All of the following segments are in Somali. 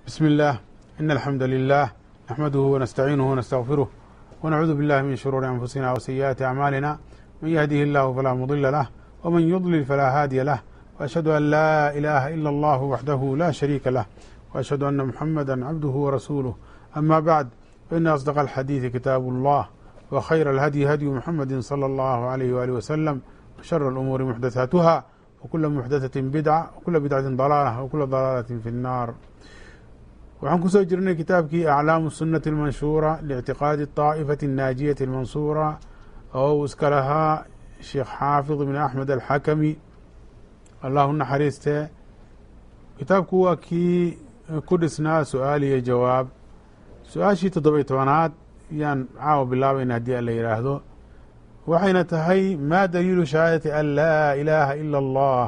بسم الله إن الحمد لله نحمده ونستعينه ونستغفره ونعوذ بالله من شرور أنفسنا وسيئات أعمالنا من يهده الله فلا مضل له ومن يضلل فلا هادي له وأشهد أن لا إله إلا الله وحده لا شريك له وأشهد أن محمدا عبده ورسوله أما بعد فإن أصدق الحديث كتاب الله وخير الهدي هدي محمد صلى الله عليه وآله وسلم وشر الأمور محدثاتها وكل محدثة بدعة وكل بدعة ضلالة وكل ضلالة في النار waxaan kusoo jirnay kitaabkii aclaamu sunati almanshuura liictiqaadi طaa'ifati الnaajiyati almansuura oo uu iska lahaa sheekh xaafid ibn axmed alxakami allahu naxariistee kitaabku waa kii ku dhisnaa su-aal iyo jawaab su-aashii toddoba-iyo tobanaad yaan caawa bilaabayna haddii alla yidhaahdo waxayna tahay ma daliilu shahaadati an laa ilaaha ila allah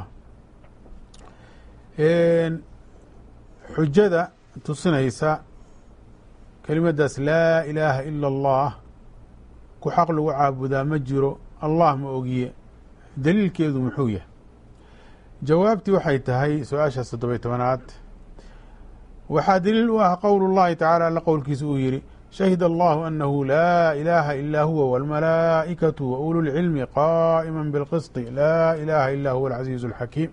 xujada tusinaysa kelimadaas laa ilaaha ila allah ku xaq lagu caabudaa ma jiro allah ma ogiye daliilkeedu muxuu yahay jawaabtii waxay tahay su-aashaas toddoba-y tobanaad waxaa daliil u ah qowl اllahi tacala alla qowlkiisa uu yihi shahid allahu anahu laa ilaaha ilaa huwa wاlmalaa'ikatu wa ulu lcilmi qaa'ima biاlqisطi laa ilaaha ila huwa alcaziizu اlxakiim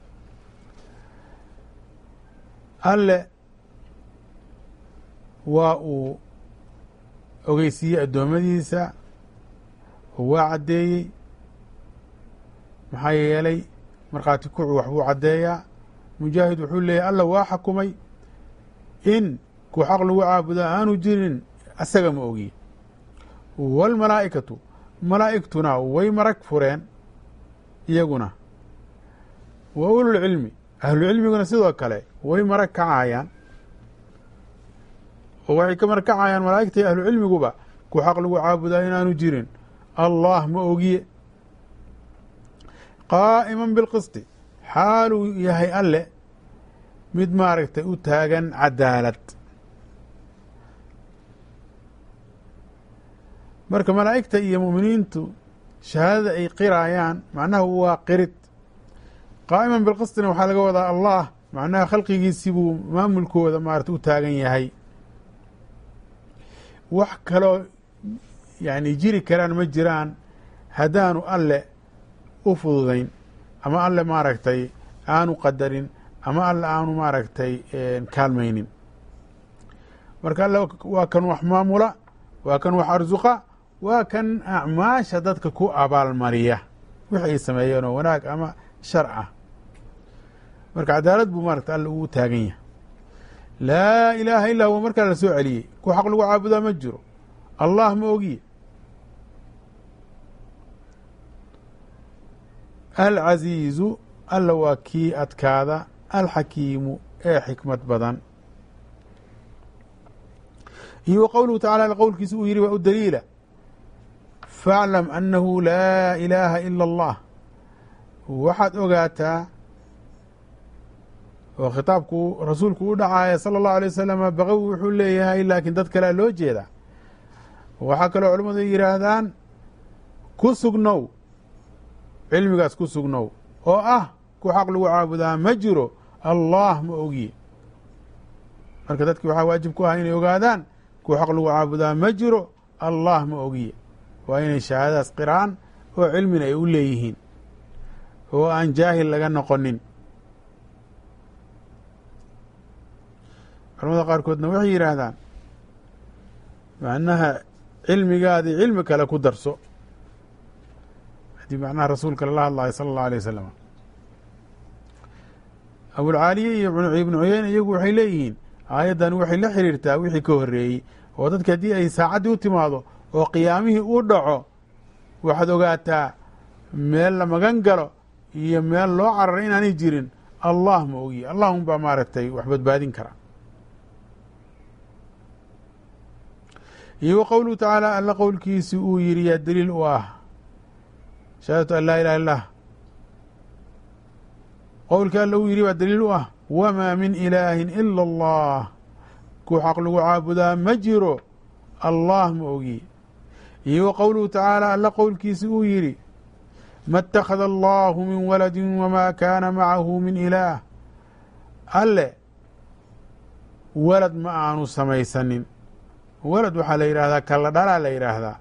alle waa uu ogeysiiyey addoommadiisa oo waa caddeeyey maxaa yeelay markhaati kucu waxbuu caddeeyaa mujaahid wuxuu leeyahy alla waa xakumay in ku xaq lagu caabudo aanu jirin asaga ma ogiye waalmalaa'ikatu malaa'igtuna way marag fureen iyaguna wa ululcilmi ahlucilmiguna sidoo kale way marag kacayaan oo waxay ka markacayaan malaa'igta iyo ahlu cilmiguba ku xaq lagu caabudaa inaanu jirin allah ma ogiye qaa'iman bilqisti xaaluu yahay alle mid maaragtay u taagan cadaalad marka malaa'igta iyo mu'miniintu shahaadada ay qiraayaan macnaha waa qirid qaa'iman bilqistina waxaa laga wadaa allah macnaha khalqigiisii buu maamulkooda maarata u taagan yahay wax kaloo yani jiri karaan ma jiraan haddaanu alle u fududayn ama alle maaragtay aanu qadarin ama alle aanu maaragtay kaalmaynin marka alle waa kan wax maamula waa kan wax arsuqa waa kan acmaasha dadka ku abaalmariya wix ay sameeyeen oo wanaag ama shar ah marka cadaalad buu maaragta alle uu taagan yahay laa ilaaha illaa huwa markaa la soo celiyey ku xaq lagu caabudaa ma jiro allah ma ogiye alcaziizu alla waa kii adkaada alxakiimu ee xikmad badan iyo wa qowluhu tacala qowlkiisa uu yihi waa u daliila faaclam annahu laa ilaaha ila allah waxaad ogaataa oo khitaabku rasuulku u dhacaaya sala allahu alay wasalama baqawi wuxuu leeyahay laakiin dad kalea loo jeedaa waxaa kaloo culimmadu yidhaahdaan ku sugnow cilmigaas ku sugnow oo ah ku xaq lagu caabudaa ma jiro allah ma ogiye marka dadkii waxaa waajib ku ah inay ogaadaan ku xaq lagu caabudaa ma jiro allah ma ogiye waa inay shahaadadaas qiraan oo cilmina ay u leeyihiin oo aan jaahil laga noqonin culamada qaarkoodna waxay yidhaahdaan macnaha cilmigaadii cilmi kale ku darso haddii macnaha rasuulka lala hadlayo sala allahu alay wasalam abulcaaliye iyo ibnu cuyeyne iyagu waxay leeyihiin aayaddan waxay la xiriirtaa wixii ka horreeyey oo dadka haddii ay saacaddii u timaado oo qiyaamihii u dhaco waxaad ogaataa meel la magan galo iyo meel loo cararay inaanay jirin allah ma ogiye allahum baa maaragtay wax badbaadin kara iyo wa qowluhu tacaala alla qowlkiisi uu yihi yaa daliil u ah shahaadatu an laa ilaha illah qowlkii alla uu yihi baa daliil u ah wamaa min ilaahin ila allah ku xaq lagu caabudaa ma jiro allah ma ogiye iyo wa qowluhu tacaala alla qowlkiisi uu yihi ma اtakhada allahu min waladi wma kaana macahu min ilaah alle walad ma aanu samaysanin walad waxaa la yidhaahdaa kalla dhalaa la yidhaahdaa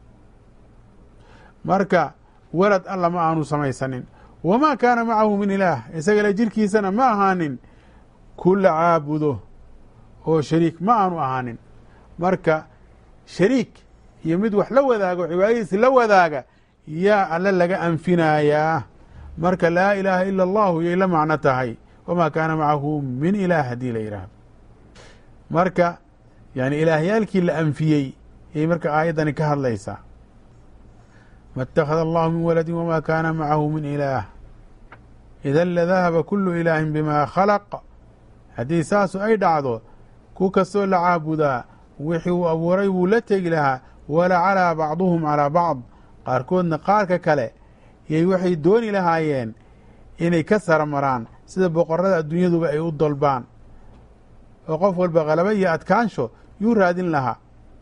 marka walad alla ma aanu samaysanin wamaa kaana macahu min ilaah isagale jirkiisana ma ahaanin ku la caabudo oo shariik ma aanu ahaanin marka shariik iyo mid wax la wadaago cibaadadiisi la wadaaga yaa alle laga anfinayaa marka laa ilaaha ila allahu yay la macno tahay wamaa kaana macahu min ilaah haddii la yidhaahdo marka yani ilaahyaalkii la anfiyey ayay marka aayaddani ka hadlaysaa ma اtakhada allahu min waladi wma kaana macahu min ilaah idan ladahaba kulu ilaahin bima khalaq haddii saasu ay dhacdo ku kastoo la caabudaa wixii uu abuuray wuu la tegi lahaa wala calaa bacduhum calaa bacd qaarkoodna qaarka kale yay waxay dooni lahaayeen inay ka sara maraan sida boqorada adduunyaduba ay u dolbaan oo qof walba qalaba iyo adkaansho yuu raadin lahaa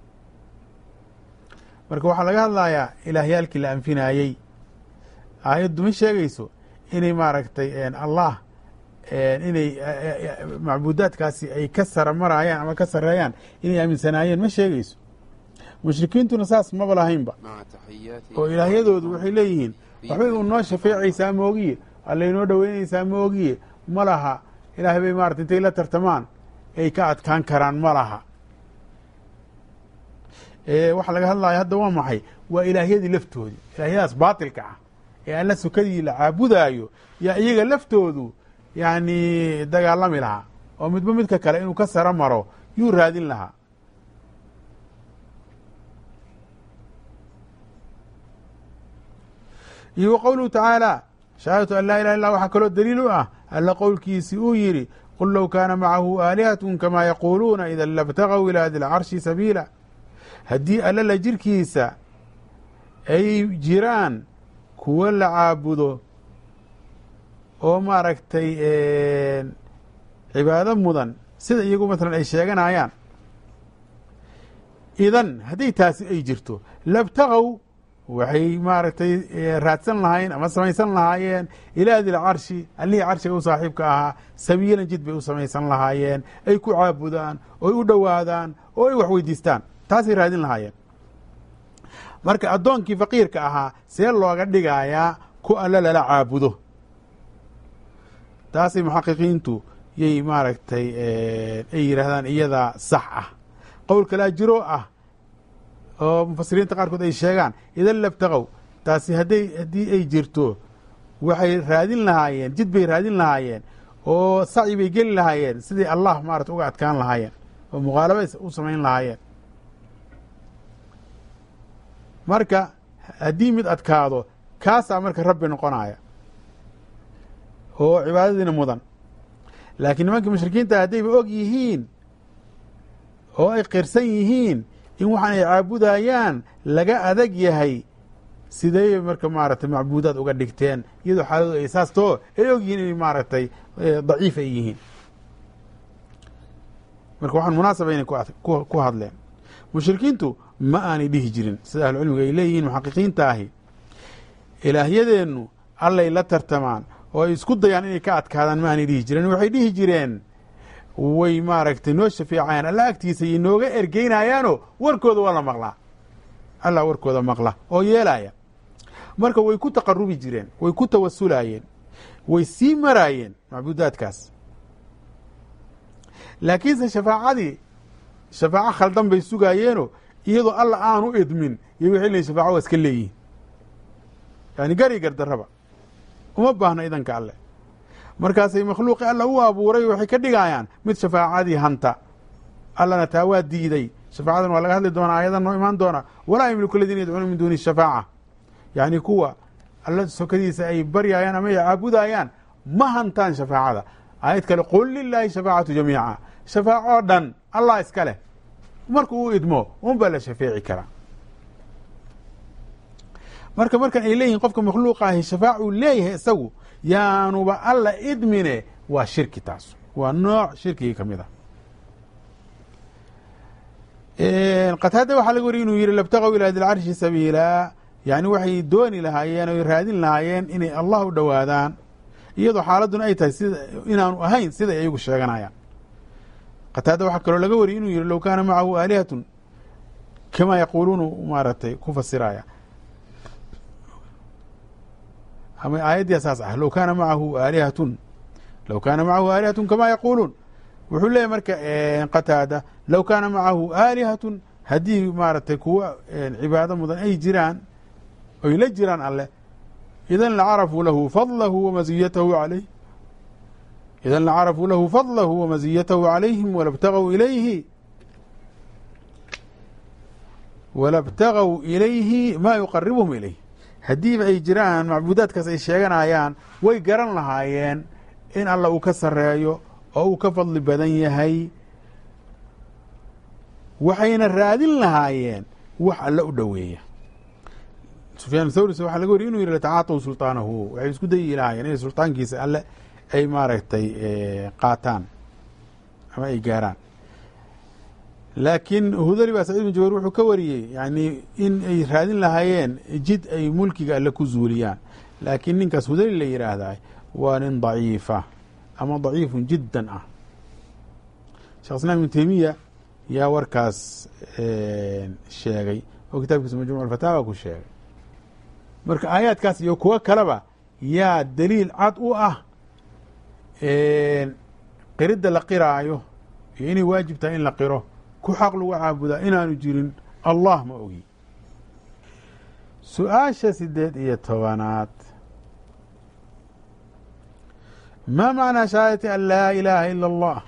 marka waxaa laga hadlayaa ilaahyaalkii la anfinaayey aayaddu ma sheegayso inay maaragtay allah inay macbuudaadkaasi ay ka sara maraayaan ama ka sareeyaan inay aaminsanaayeen ma sheegayso mushrikiintuna saas maba lahaynba oo ilaahyadoodu waxay leeyihiin waxbay u noo shafeecaysaa moogiye allaynoo dhoweynaysaa moogiye ma laha ilaahay bay maarata intay la tartamaan ay ka adkaan karaan ma laha waxaa laga hadlaya hadda waa maxay waa ilaahyadii laftoodii ilaahyadaas baatilka ah ee alla sukadii la caabudaayo yaa iyaga laftoodu yani dagaalami lahaa oo midba midka kale inuu ka saro maro yuu raadin lahaa iyo wa qowluhu tacaala shahaadatu an laa ilaha illah waxaa kaloo daliil u ah alla qowlkiisi uu yidhi qul low kaana macahu aalihatun kamaa yaquuluuna ida labtagaw ilaa di lcarshi sabiila haddii alla la jirkiisa ay jiraan kuwo la caabudo oo maaragtay cibaado mudan sida iyagu masalan ay sheeganayaan idan haddii taasi ay jirto labtagaw waxay maaragtay raadsan lahaayeen ama samaysan lahaayeen ilaa dil carshi allihii carshiga u saaxiibka ahaa sabiilan jid bay u samaysan lahaayeen ay ku caabudaan ooy u dhowaadaan oo ay wax weydiistaan taasay raadin lahaayeen marka addoonkii faqiirka ahaa see looga dhigayaa ku alla lala caabudo taasay muxaqiqiintu yay maaragtay ay yidhaahdaan iyadaa sax ah qowl kalaa jiroo ah oo mufasiriinta qaarkood ay sheegaan idan labtaqow taasi hadday haddii ay jirto waxay raadin lahaayeen jid bay raadin lahaayeen oo sacyi bay geli lahaayeen sidii allah maarata uga adkaan lahaayeen oo muqaalaba u samayn lahaayeen marka haddii mid adkaado kaasaa marka rabbi noqonaya oo cibaadadiina mudan laakiin nimankii mushrikiinta haddayba og yihiin oo ay qirsan yihiin in waxaan ay caabudayaan laga adag yahay sidee marka maaragtay macbuudaad uga dhigteen iyadoo xaaladooda ay saastoo ay og yihiin inay maaragtay daciif ay yihiin marka waxaan munaasaba inay ku hadleen mushrikiintu ma aanay dhihi jirin sida ahlucilmiga ay leeyihiin muxaqiqiinta ahi ilaahyadeennu allay la tartamaan oo ay isku dayaan inay ka adkaadaan ma aanay dhihi jireen waxay dhihi jireen way maaragtay noo shafeecayaan alla agtiisa iyo nooga ergeynayaanoo warkooda waa la maqlaa allah warkooda maqla oo yeelaya marka way ku taqarubi jireen way ku tawasulayeen way sii maraayeen macbuudaadkaas laakiinse shafaacadii shafaaco khaldan bay sugaayeenoo iyadoo alla aanu idmin iyo waxay leeyiin shafaco waa iska leeyihin yani gari gardarraba uma baahna idanka alle markaasay makhluuqii alla u abuuray waxay ka dhigayaan mid shafaacadii hanta allana taa waa diiday shafaacadan waa laga hadli doonaa ayadan noo imaan doona walaa yamliku aladiina yadcuuna min duuni shafaaca yacni kuwa alla sokadiisa ay baryayaan ama ay caabudayaan ma hantaan shafaacada aayad kale qul lilaahi shafaacatu jamiica shafaacoo dhan allah iska leh marka uu idmo un baa la shafeeci karaa marka markan ay leeyihin qofka makhluuqa ahi shafaacuu leeyahay isagu yaanuba alla idmine waa shirki taas waa nooc shirkigii ka mid a qataada waxaa laga wariy inuu yihi labtaqow ilaa dilcarshi sabiila yani waxay dooni lahaayeen oy raadin lahaayeen inay allah u dhowaadaan iyadoo xaaladuna ay tahay sida inaanu ahayn siday ayagu sheeganayaan qataada waxaa kaloo laga wariyay inuu yihi low kaana macahu aalihatun kamaa yaquuluuna maaragtay ku fasiraya ama aayaddia saas ah low kaana macahu aalihatun low kaana macahu aalihatun kamaa yaquuluun wuxuu leeyahy marka qataada low kaana macahu aalihatun haddii maaragtay kuwa cibaado mudan ay jiraan oy la jiraan alleh idan lacarafuu lahu fadlahu wamaziyatahu alayh idan lacarafuu lahu fadlahu wamaziyatahu calayhim walabtagaw ilayhi walabtagaw ilayhi maa yuqaribuhum ilayh haddiiba ay jiraan macbuudaadkaas ay sheeganayaan way garan lahaayeen in alla uu ka sareeyo oo uu ka fadli badan yahay waxayna raadin lahaayeen wax alle u dhoweeya sufyaan thawris waxaa laga wariy inu yihi latacaataw sulطaanahu waxay isku dayi lahaayeen inay sulطaankiisa alle ay maaragtay qaataan ama ay gaaraan laakiin hudali baa sacid bin jubayr wuxuu ka wariyey yani in ay raadin lahaayeen jid ay mulkiga alle ku zuuliyaan laakiin ninkaas hudali la yidhaahdaa waa nin daciifa ama daciifun jiddan ah shekh islam ibnu teymiya yaa warkaas sheegay oo kitaabkiisa majmuc alfataawa ku sheegay marka aayaadkaas iyo kuwo kaleba yaa daliil cad u ah qiridda la qiraayo iyo inay waajib tahay in la qiro ku xaq lagu caabudaa inaanu jirin allah ma ogi su-aasha sideed iyo tobanaad ma macnaa shahaadati an laa ilaaha ila allah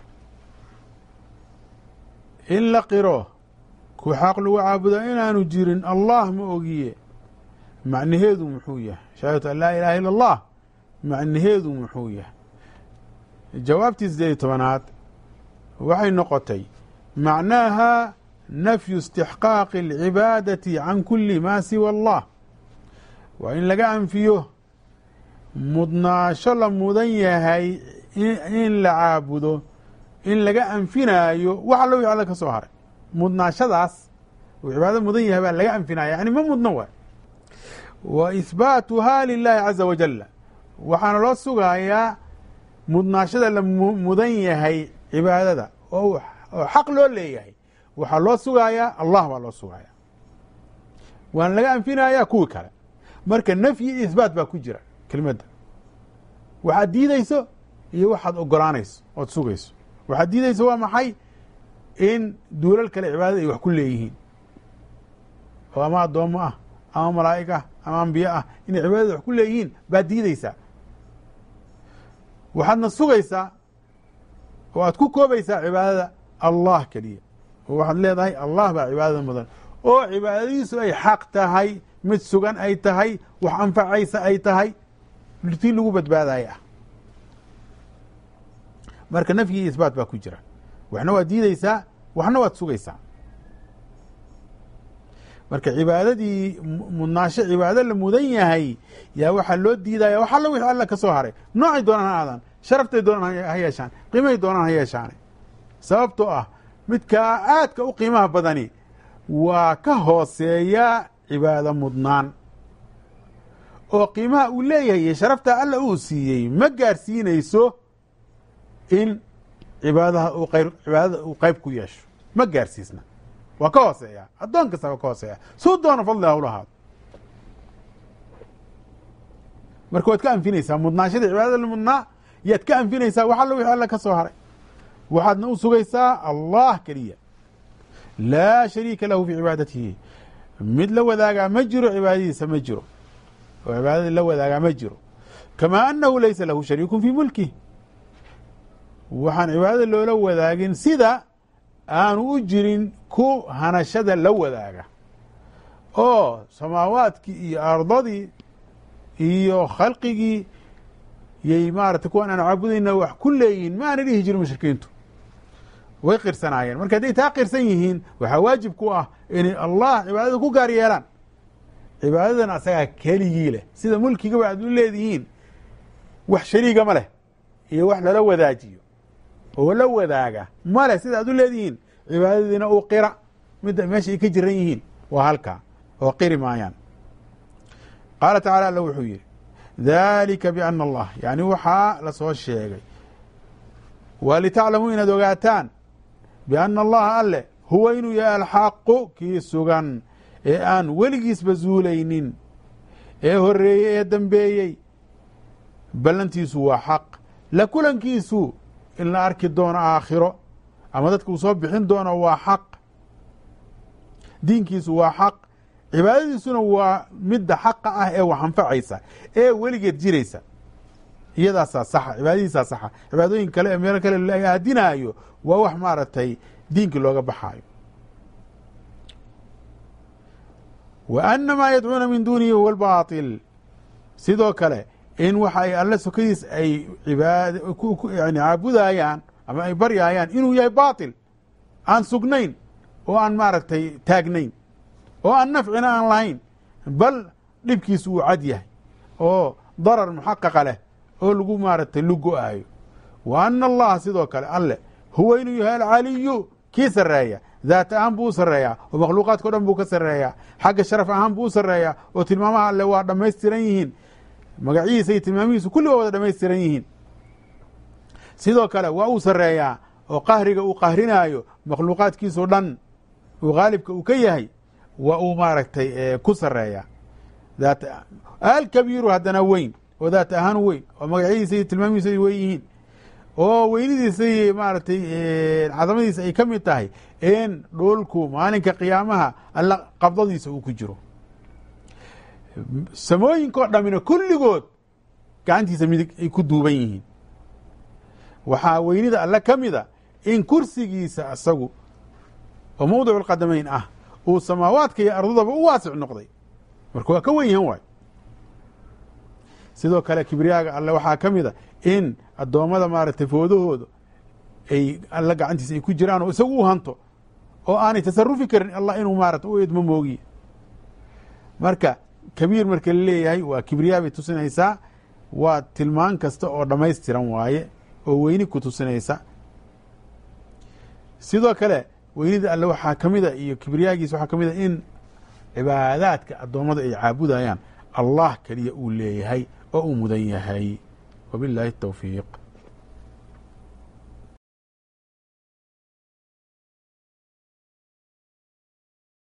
in la qiro ku xaq lagu caabudaa inaanu jirin allah ma ogiye macnaheedu muxuu yahay shahaadatu an laa ilaha ila allah macnaheedu muxuu yahay jawaabtii sideed iyo tobanaad waxay noqotay macnaaha nafyu istixqaaqi alcibaadati can kuli ma siwa allah waa in laga anfiyo mudnaasho la mudan yahay in la caabudo in laga anfinaayo wax allo wixi alla ka soo haray mudnaashadaas uu cibaado mudan yahay baa laga anfinaya yani ma mudno waay wa ihbaatuha lilahi caza wajala waxaana loo sugayaa mudnaashada la mudan yahay cibaadada oo xaq loo leeyahay waxaa loo sugayaa allah baa loo sugaya waana laga anfinaya kuwii kale marka nafyi iyo ihbaat baa ku jira kelimadda waxaad diideyso iyo waxaad ogolaanayso ood sugayso waxaad diideyso waa maxay in duulal kale cibaadada ay wax ku leeyihiin oo ama addoommo ah ama malaa'ig ah ama ambiye ah inay cibaadada wax ku leeyihiin baad diideysaa waxaadna sugaysaa oo aad ku koobaysaa cibaadada allah keliya oo waxaad leedahay allah baa cibaadada mudan oo cibaadadiisu ay xaq tahay mid sugan ay tahay wax anfacaysa ay tahay tii lagu badbaadaya ah marka nafyi iyo isbaat baa ku jira waxna waad diideysaa waxna waad sugaysaa marka cibaadadii mudnaasho cibaado la mudan yahay yaa waxaa loo diidaya wax allo wixii alla ka soo haray noocay doonaan ha aadaan sharaftay doonaan ha yeeshaan qiimahay doonaan ha yeeshaane sababtoo ah midkaa aadka u qiimaha badani waa ka hooseeya cibaado mudnaan oo qiimaha uu leeyahay iyo sharafta alla uu siiyey ma gaarsiinayso in cibaadaha uu qayb cibaadada uu qayb ku yeesho ma gaarsiisna waa ka hooseeya addoon kasta waa ka hooseeya suu doono fadli ha ulahaado marka waad ka anfinaysaa mudnaashadii cibaadada la mudnaa yaad ka anfinaysaa wax allo wixii alla ka soo haray waxaadna u sugaysaa allah keliya laa shariika lahu fii cibaadatihi mid la wadaagaa ma jiro cibaadadiisa ma jiro oo cibaadadii la wadaagaa ma jiro kamaa anahu laysa lahu shariikun fii mulkih waxaan cibaadada loola wadaagin sida aanu u jirin ku hanashada la wadaaga oo samaawaadkii iyo ardadii iyo khalqigii yay maarata kuwan aan caabudayna wax ku leeyihin ma aana dhihi jirin mushrikiintu way qirsanaayeen marka hadday taa qirsan yihiin waxaa waajib ku ah inay allah cibaadada ku gaar yeelaan cibaadadan asagaa keligii leh sida mulkigaba aad u leedihiin wax shariiga ma leh iyo wax lala wadaajiyo oo la wadaaga ma leh sida aad u leedihiin cibaadadiina uu qira midda meesha ay ka jiran yihiin waa halkaa oo qiri maayaan qaala tacala alla wuxuu yihi dalika biana allah yani waxaa lasoo sheegay waa litaclamuu inaad ogaataan biana allaha alle huwa inuu yahay alxaqu kii sugan ee aan weligiisba zuulaynin ee horeeyey ee dambeeyey ballantiisu waa xaq la kulankiisu in la arki doono aakhiro ama dadka uu soo bixin doono waa xaq diinkiisu waa xaq cibaadadiisuna waa midda xaqa ah ee wax anfacaysa ee weligeed jiraysa iyadaasaa saxa cibaadadiisaa saxa cibaadooyin kale ee meelo kale la aadinaayo waa wax maaragtay diinkii looga baxaayo wa ana maa yadcuuna min duunihi huwa albaatil sidoo kale in waxa ay alle sokadiis ay cibaad yani caabudayaan ama ay baryaayaan inuu yahay baatil aan sugnayn oo aan maaragtay taagnayn oo aan nafcina aan lahayn bal dhibkiisu uu cad yahay oo darar muxaqaqa leh oo lagu maaragtay lugo-aayo wa ana allaha sidoo kale alle huwa inuu yahay alcaliyu kii sarreeya daat ahaan buu u sarreeyaa oo makhluuqaadka o dhan buu ka sarreeyaa xagga sharaf ahaan buu u sarreeyaa oo tilmaamaha alle waa dhammaystiran yihiin magacihiisa iyo tilmaamihiisu kulli waa wada dhammaystiran yihiin sidoo kale waa uu sarreeyaa oo qahriga uu qahrinaayo makhluuqaadkiisao dhan uu haalibka uu ka yahay waa uu maaragtay ku sarreeyaa daat alkabiiru haddana weyn oo daat ahaan weyn oo magacyadiisa iyo tilmaamihiisa ay weyn yihiin oo weynidiisa iyo maaragtay cadamadiisa ay ka mid tahay in dhulku maalinka qiyaamaha alla qabdadiisa uu ku jiro samooyinkao dhamina kulligood gacantiisa midig ay ku duuban yihiin waxaa weynida alle ka mida in kursigiisa isagu oo mawdicu lqadamayn ah uu samaawaadka iyo ardadaba u waasic noqday marka waa ka wen yahan waay sidoo kale kibriyaaga alle waxaa ka mida in addoommada maaragtay foodahooda ay alla gacantiisa ay ku jiraan oo isagu u hanto oo aanay tasarufi karin allah inuu maarata u idmo moogiye marka kabiir marka la leeyahay waa kibriyaa bay tusinaysaa waa tilmaan kasta oo dhammaystiran waaye oo weyni ku tusinaysa sidoo kale weynida alle waxaa ka mida iyo kibriyaagiisa waxaa ka mida in cibaadaadka addoommada ay caabudayaan allah keliya uu leeyahay oo uu mudan yahay wabiاllahi الtowfiiq